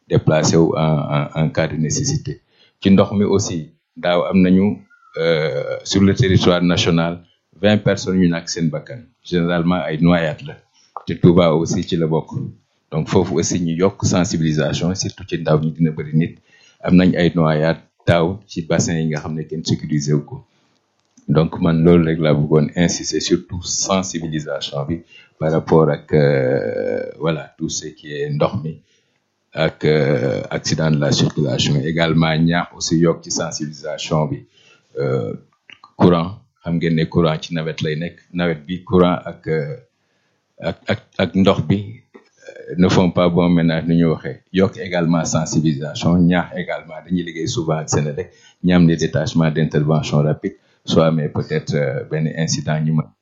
déplacé wu en en en cas de nécessité ci ndox mi aussi daaw am nañu sur le territoire national vingt personnes yu ñàkk seen bakkan généralement ay noyades la te Touba aussi ci la bokk donc foofu aussi ñu yokk sensibilisation surtout ci ndaw ñi dina bëri nit am nañ ay noyades daaw ci bassin yi nga xam ne kenn sécurisé wu ko donc man loolu rek laa bëggoon insister surtout sensibilisation bi par rapport ak voilà tout ce qui est ndox mi ak accident de la circulation également ñaax aussi yokk ci sensibilisation bi courant xam ngeen ne courant ci nawet lay nekk nawet bi courant ak ak ak ak ndox bi ne font pas bon ménage nu ñu waxee yokk également sensibilisation ñaax également dañuy liggéey souvent ak Sénélec ñi am des détachements d'intervention rapide soo amee peut-être benn incident ñu mën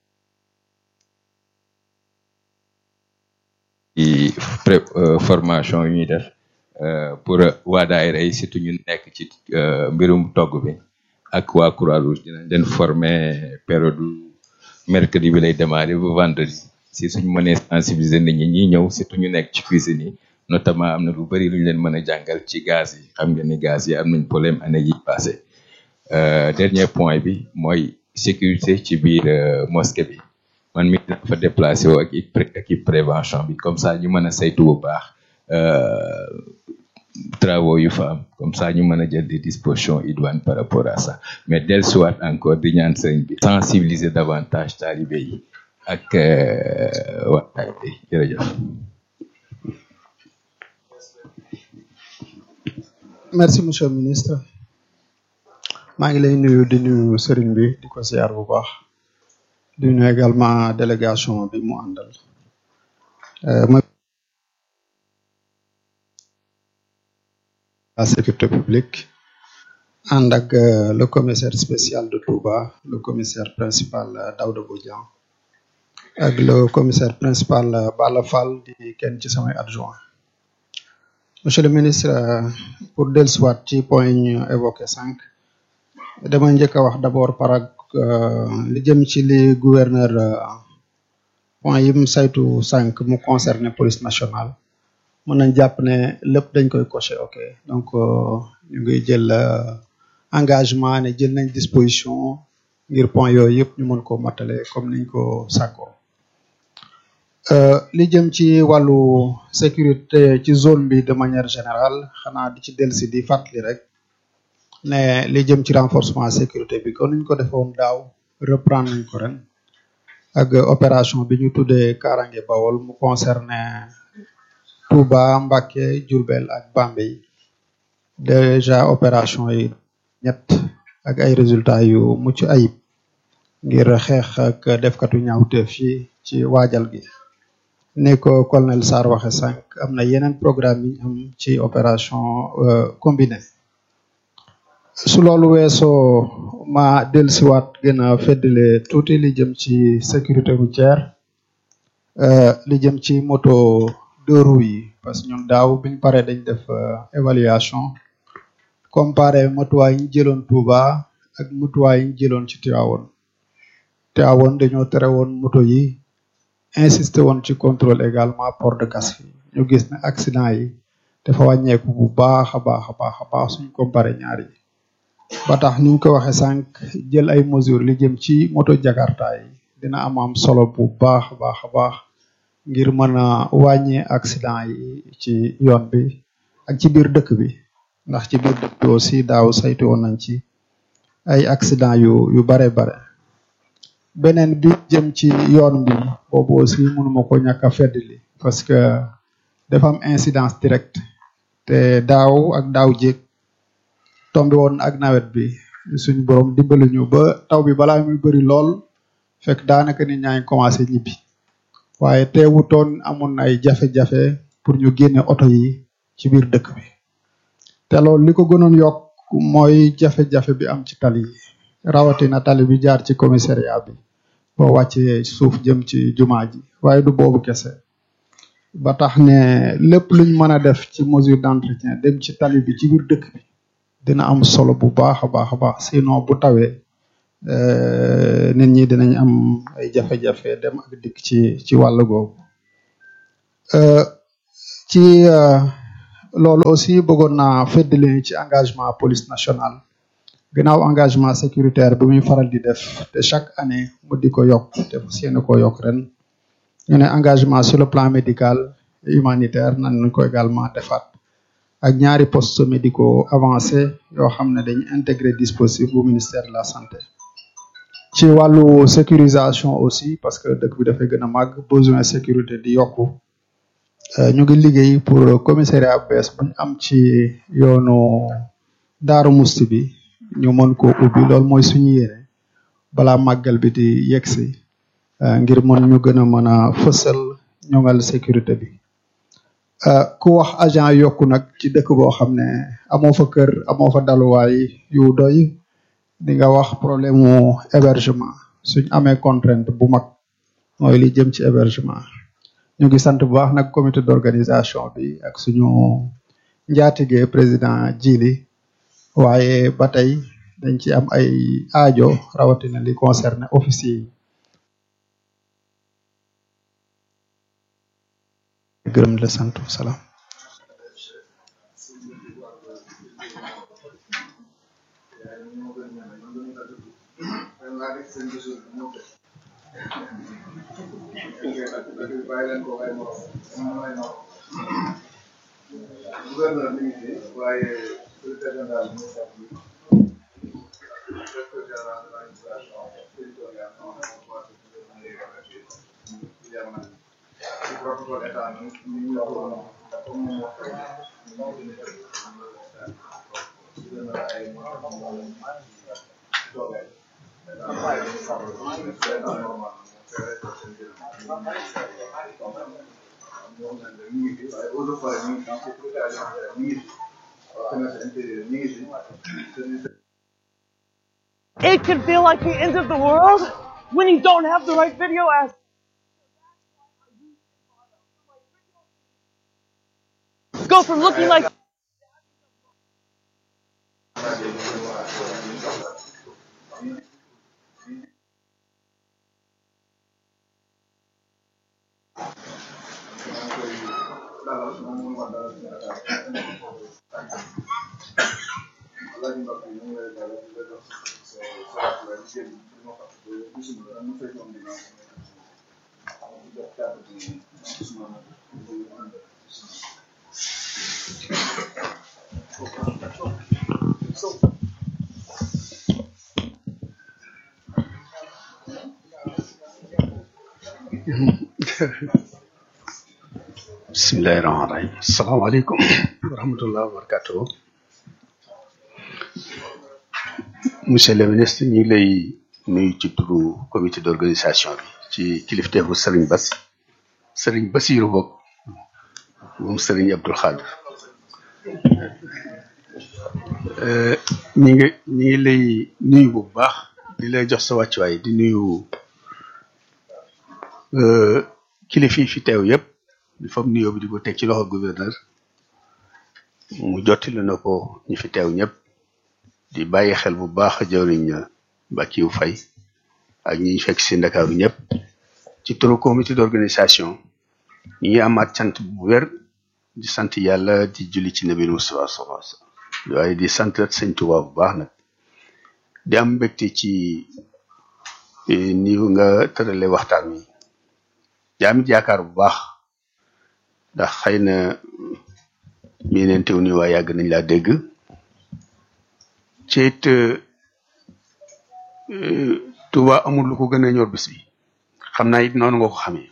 ci pré formation yu ñuy def pour waa daayira yi surtout ñu nekk ci mbirum togg bi ak waa Croix-Rouge dinañ leen former période mercredi bi lay démarrer ba vendredi si suñu mënee sensibiliser nit ñi ñi ñëw surtout ñu nekk ci cuisine yi notamment am na lu bari lu ñu leen mën a jàngal ci gaz yi xam ngeen ni gaz yi am nañ problème année yi passé dernier point bi mooy sécurité ci biir mosquée bi man mi dafa déplacé wu ak équipe prévention bi comme ça ñu mën a saytu bu baax travaux yu fa am comme ça ñu mën a jël des dispositions idoines par rapport à ça mais dellusiwaat encore di ñaan sëriñ bi sensibiliser davantage talibé yi ak waxtaan bi jërëjëf. merci monsieur le ministre maa ngi lay nuyu di nuyu sëriñ bi di ko ziar bu baax di nuyu également délégation bi mu àndal ma la sécurité publique ànd ak le commissaire spécial de Touba le commissaire principal Daouda Bodian ak le commissaire principal Bala Fall di kenn ci samay adjoint monsieur le ministre pour dellusiwaat ci point yi ñu évoqué cinq dama njëkk a wax d'abord par ak li jëm ci li gouverneur point yi mu saytu cinq mu concerné police nationale mën nañ jàpp ne lépp dañ koy coché ok donc ñu ngi jël engagement ne jël nañ disposition ngir point yooyu yëpp ñu mën ko matale comme niñ ko sàkkoo li jëm ci wàllu sécurité ci zone bi de manière générale xanaa di ci dellusi di fàttali rek ne li jëm ci renforcement sécurité bi kon niñ ko defoon daaw reprendre nañ ko ren ak opération bi ñu tuddee Karange Bawol mu concerné Touba Mbacké Diourbel ak Bambey déjà opération yi ñett ak ay résultats yu mucc ayib ngir xeex ak defkatu ñaawteef yi ci waajal gi ne ko colonel Sarr waxe sànq am na yeneen programme yi am ci opération combinée su loolu weesoo ma dellusiwaat gën a feddale tuuti li jëm ci sécurité routière li jëm ci moto deux roues yi parce que ñun daaw biñ paree dañ def évaluation comparé matuwaay yi ñu jëloon Touba ak matuwaay yi ñu jëloon ci Tivaouane Tivaouane dañoo tere woon moto yi insisté woon ci contrôle également port de casque yi ñu gis ne accident yi dafa wàññeeku bu baax a baax a baax a baax suñ comparé ñaar yi ba tax ni ñu ko waxee sànq jël ay mesures li jëm ci moto jakarta yi dina am am solo bu baax a baax a baax ngir mën a wàññi accident yi ci yoon bi ak ci biir dëkk bi ndax ci biir dëkk bi aussi daaw saytu woon nañ ci ay accident yu yu bare bare beneen bi jëm ci yoon bi boobu aussi mënuma ko ñàkk a feddali parce que dafa am incidence directe te daaw ak daaw jéeg tombé woon ak nawet bi suñu borom dimbali ñu ba taw bi balaa muy bëri lool fekk daanaka nit ñaa ngi commencé ñibbi waaye teewutoon amoon ay jafe-jafe pour ñu génne oto yi ci biir dëkk bi te loolu li ko gënoon yokk mooy jafe-jafe bi am ci tali yi rawatina tali bi jaar ci commissariat bi boo wàccee suuf jëm ci jumaa ji waaye du boobu kese ba tax ne lépp luñ mën a def ci mesure d'entretien dem ci tali bi ci biir dëkk bi dina am solo bu baax a baax a baax sinon bu tawee nit ñi dinañ am ay jafe-jafe dem ak dikk ci ci wàll googu ci loolu aussi bëggoon naa feddali ci engagement police nationale gannaaw engagement sécuritaire bi muy faral di def te chaque année mu di ko yokk te fas yéene koo yokk ren ñu ne engagement sur le plan médical et humanitaire nan ñu ko également defaat ak ñaari postes médicaux avancés yoo xam ne dañu intégré dispositif bu ministère de la santé ci wàllu sécurisation aussi parce que dëkk bi dafay gën a màgg besoin sécurité di yokku ñu ngi liggéey pour commissariat bu bees buñ am ci yoonu Daaru Musti bi ñu mën ko ubbi loolu mooy suñu yéene balaa màggal bi di yegsi ngir mën ñu gën a mën a fësal ñoŋal sécurité bi ku wax agent yokku nag ci dëkk boo xam ne amoo fa kër amoo fa daluwaay yu doy di nga wax problème mu hébergement suñ amee contrainte bu mag mooy li jëm ci hébergement ñu ngi sant bu baax nag comité d'organisation bi ak suñu njaatige président Djili waaye ba tey dañ ci am ay aajo rawatina li concerné officier yi gërëm la sant salaam gouverneur mi ngi fi waaye secrétaire général bi directeur général de l'administration territoriale ci protocole état bi ñu ngi waxoon comme mu wax ay toogay It can feel like the end of the world when you don't have the right video as go from looking like bismillahi rahmaani rahim asalaamaaleykum wa rahmatullah wa barakatuh monsieur le ministre ñu ngi lay nuyu ci turu comité d'organisation bi ci kilifteefu Serigne Bass Serigne Bassirou bokk moom Serigne Abdoul Khadir ñi ngi ñi ngi lay nuyu bu baax di lay jox sa wàccuwaay di nuyu kilifa yi fi teew yépp di fam nuyoo bi di ko teg ci loxo gouverneur mu jottali na ko ñi fi teew ñëpp di bàyyi xel bu baax jawriñ Bakiou Faye ak ñi ñu fekk si Ndakaaru ñëpp ci turu comité d'organisation ñi ngi amaat cant bu wér di sant yàlla di julli ci nabi Mustafa sallallahu alayhi wasallam waaye di sant sëñ Tuubaa bu baax nag di am mbégte ci ni nga tërale waxtaan wi di am jaakaar bu baax ndax xëy na mii neen teew ni waa yàgg nañ laa dégg ci it Tuuba amul lu ko gën a ñor bis bi xam naa it noonu nga ko xamee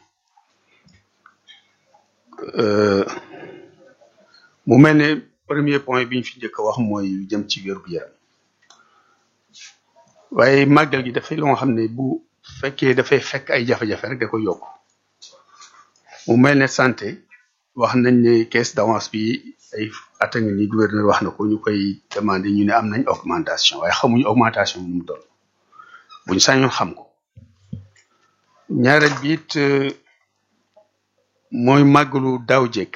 mu mel ne premier point bi ñu fi njëkk a wax mooy lu jëm ci wér gu yaram waaye màggal gi dafay loo xam ne bu fekkee dafay fekk ay jafe-jafe rek da ko yokk mu mel ne santé wax nañ ne caisse d'avance bi ay at a ngi ni gouverneur wax na ko ñu koy demandé ñu ne am nañ augmentation waaye xamuñu augmentation bi mu doon buñ sañoon xam ko ñaareel bi it mooy màggalu daaw jekk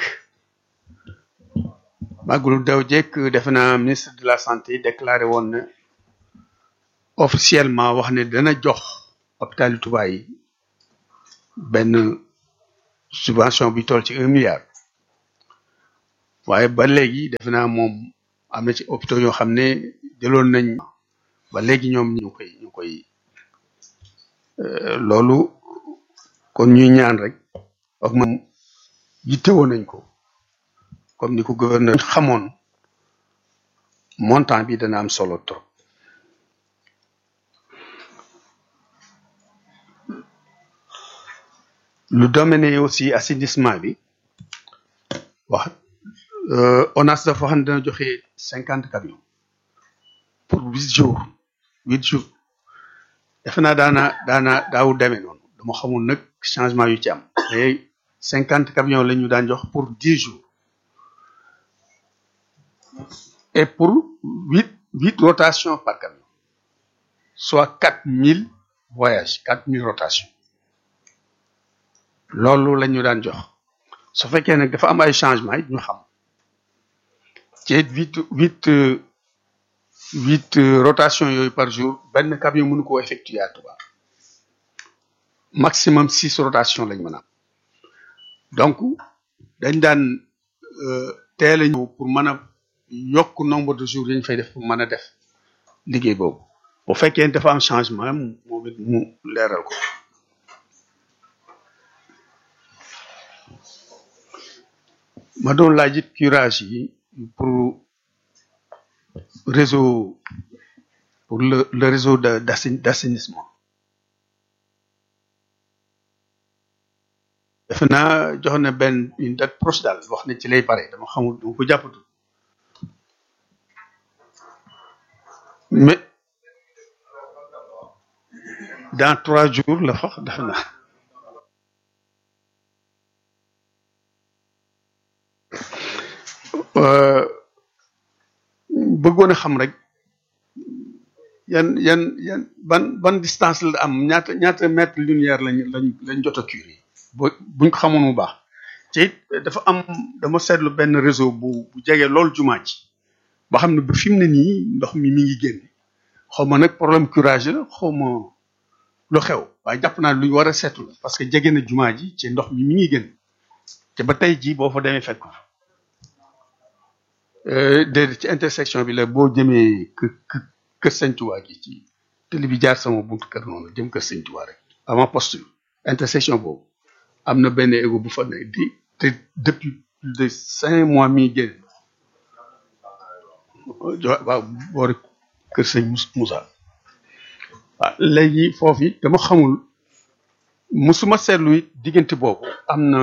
màggalu daaw jekk defe naa ministre de la santé déclaré woon na officiellement wax ne dana jox hôpital yu Touba yi benn subvention bi toll ci un milliard waaye ba léegi defe naa moom am na ci hôpitaux yoo xam ne jëloon nañ ba léegi ñoom ñu koy ñu koy euh, loolu kon ñuy ñaan rek ak moom yittewoo nañ ko comme ni ko gouverneur xamoon montant bi dana am solo trop lu domaine aussi assainissement bi wax euh, ONAS dafa wax ne dana joxe cinquante camions pour huit jours huit jours defe naa daana daana daawu demee noonu dama xamul nag changement yu ci am mais cinquante camions la ñu daan jox pour dix jours et pour huit huit rotations par camion soit quatre mille voyages quatre mille rotations loolu la ñu daan jox su fekkee nag dafa am ay changement it ñu xam ci huit huit euh, huit euh, rotations yooyu par jour benn camion mënu ko effectuer à Touba maximum six rotations lañ mën a am donc dañ daan euh, teel a ñëw pour mën a yokk nombre de jours yi ñu fay def pour mën a def liggéey boobu bu fekkee dafa am changement moom it mu leeral ko ma doon laaj it curage yi pour réseau pour le le réseau de d'assaini- d'assainissement defe naa jox na benn une date proche daal wax ne ci lay pare dama xamul dama ko jàppatu mais dans trois jours la fax defe naa Euh, bëggoon a xam rek yan yan yan ban ban distance la am ñaata ñaata mètre linéaire lañ lañ lañ jot a curé ba buñ ko xamoon mu baax te it dafa am dama seetlu benn réseau bu bu jege lool jumaa ji ba xam ne ba fi mu ne nii ndox mi mi ngi génn xaw ma nag problème curage la xaw ma lu xew waaye jàpp naa lu ñu war a seetu la parce que jege na jumaa ji ci ndox mi mi ngi génn te ba tey jii boo fa demee fekk ko fa Euh, déedéet ci intersection bi la boo jëmee kë kë kër Sëñ Tuubaa gi ci télé bi jaar sama buntu kër noonu jëm kër Sëñ Tuubaa rek avant poste intersection boobu am na benn égo bu fa ne di te depuis plus de cinq mois mi génn jo- waaw boori kër Sëñ Mus- Moussa waaw léegi foofu it dama xamul musuma seetlu it diggante boobu am na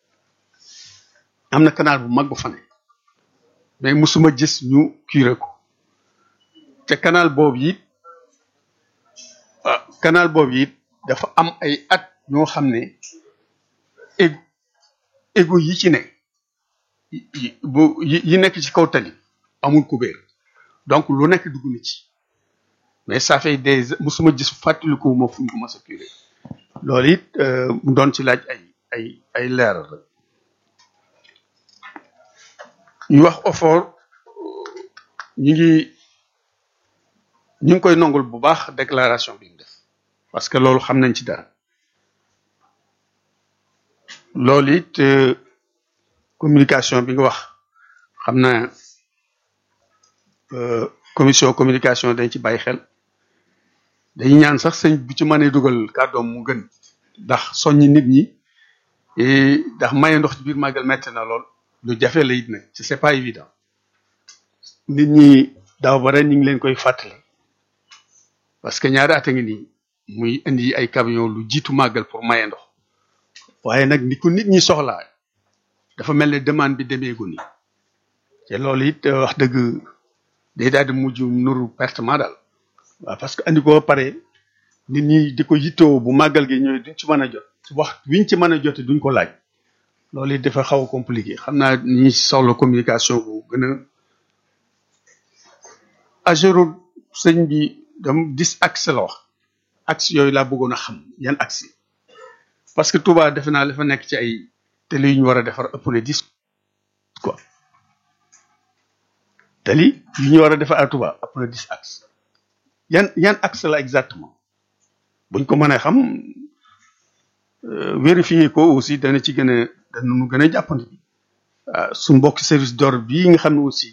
am na canal bu mag bu fa ne mais musuma gis ñu curé ko te canal boobu it ah canal boobu it dafa am ay at ñoo xam ne égo égo yi ci ne yi yi- bu yi yi nekk ci kaw tali amul kubéer donc lu nekk dugg na ci mais ça fait des musuma gis fàttaliku ma fu ñu ko mës a curé loolu it euh, mu doon ci laaj ay ay ay leeral rek ñu wax effort ñu ngi ñu ngi koy nongul bu baax déclaration bi mu def parce que loolu xam nañ ci dara loolu it euh, communication bi nga wax xam naa euh, commission communication dañ ci bàyyi xel dañuy ñaan sax sëñ bu ci mënee dugal kàddoom mu gën ndax soññi nit ñi et ndax maye ndox ci biir màggal metti na lool lu jafe la it nag ci c'est pas évident nit ñi daaw ba ren ñu ngi leen koy fàttali parce que ñaari at a ngi nii muy indi ay camion lu jiitu màggal pour maye ndox waaye nag ni ko nit ñi soxlaa dafa mel ne demande bi demeegu ni te loolu it euh, wax dëgg day daal di mujj nuru pertement daal waaw parce que andi ko ba pare nit ñi di ko yittoo bu màggal gi ñëwee duñ ci mën a jot wax wiñ ci mën a jote duñ ko laaj loolu it dafa xaw a compliqué xam naa ñi soxla communication bu gën a agéro sëñ bi dam dix axe la wax axe yooyu laa bëggoon a xam yan axe parce que Touba defe naa dafa nekk ci ay télé yu ñu war a defar ëpp na dix quoi télé yu ñu war a defar à Touba ëpp na dix axe yan yan axe la exactement buñ ko mënee xam euh, vérifier ko aussi dana ci gën a dana nu gën a jàppandi su mbokki service d'ordre bii nga xam ne aussi